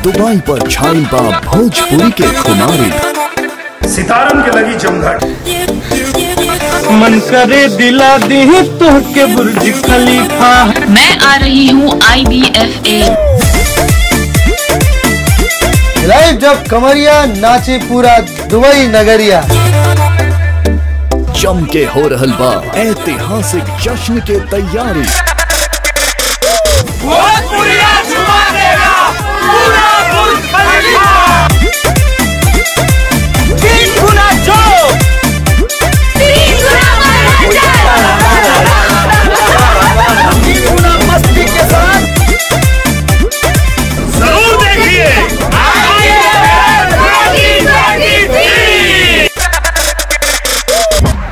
Dubai पर छाइल बा भोजपुरी के खुमारी सितारन के लगी जमघट मन करे दिला दी तोहके बुर्ज खलीफा मैं आ रही हूँ I B F A live जब कमरिया नाचे पूरा दुबई नगरिया जम के हो रहल बा ऐतिहासिक जश्न के तैयारी